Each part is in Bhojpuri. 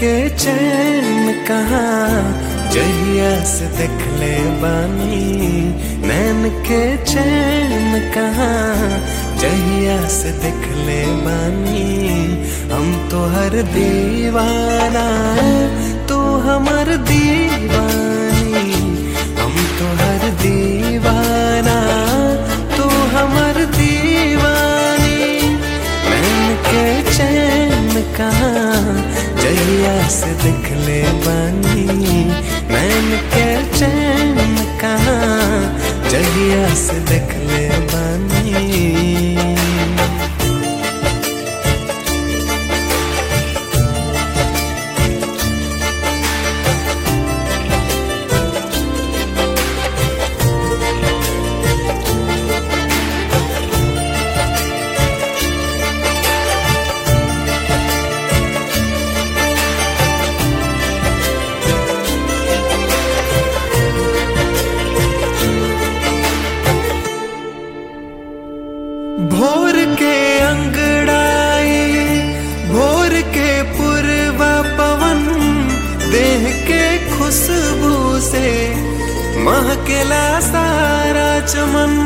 के चैन कहाँ जहिया से देख ले बानी नैन के चैन कहाँ जहिया से देख ले बानी हम तो हर दीवाना तू हमर दीवानी हम तो हर दीवाना तू हमर दीवानी नैन के चैन कहाँ जहिया से देख ले बानी नैन के चैन कहाँ जहिया से देख ले बानी भोर के अंगड़ाई भोर के पूर्वा पवन देह के खुशबू से महकेला सारा चमन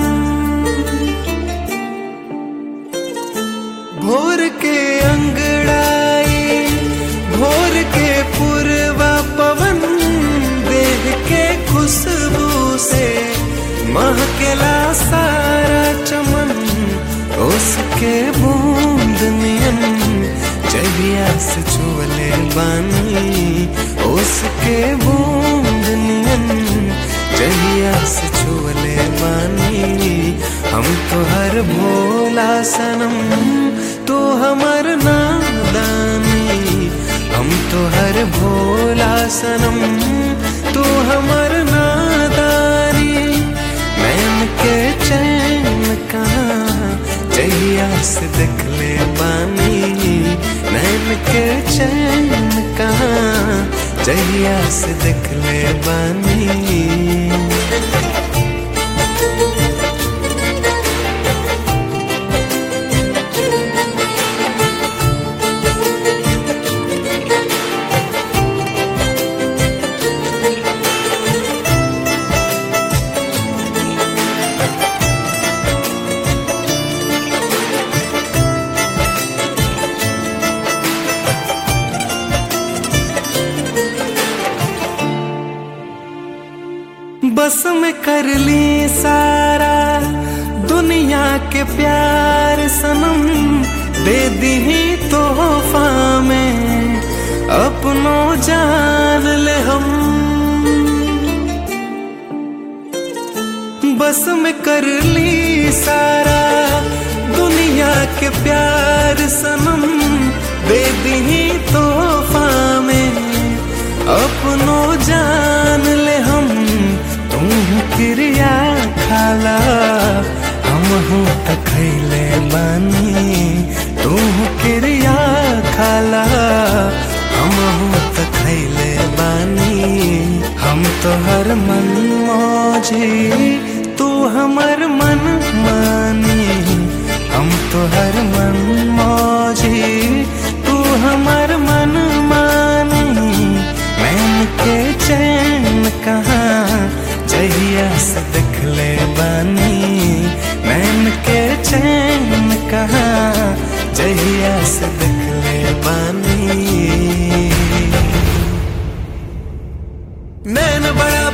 भोर के अंगड़ाई भोर के पूर्वा पवन देह के खुशबू से महकेला सारा चमन उसके बूंद नियन जहिया से छुअले बानी उसके बूंद नियन जहिया से छुअले बानी हम तो हर भोला सनम तो हमर नादानी हम तो हर भोला सनम तू हमर नादानी नैन के चैन कहाँ जहिया से देख ले बानी नैन के चैन कहाँ जहिया से देख ले बानी बस में कर ली सारा दुनिया के प्यार सनम दे दी तोहफा में अपनों जान ले हम बस में कर ली सारा दुनिया के प्यार सनम दे दी तोहफा में अपनों जान ले हम तुम क्रिया खाला हम हूँ तखैले बानी तुम क्रिया खाला हम हूँ तखैले बानी हम तो हर मन मौजी तू हमर मन मानी हम तो हर मन मौजी तू हमर मन मानी मैन के चैन कहाँ जहिया से देख ले बानी मैन के चैन कहाँ जहिया से देख ले बानी नैन बड़ा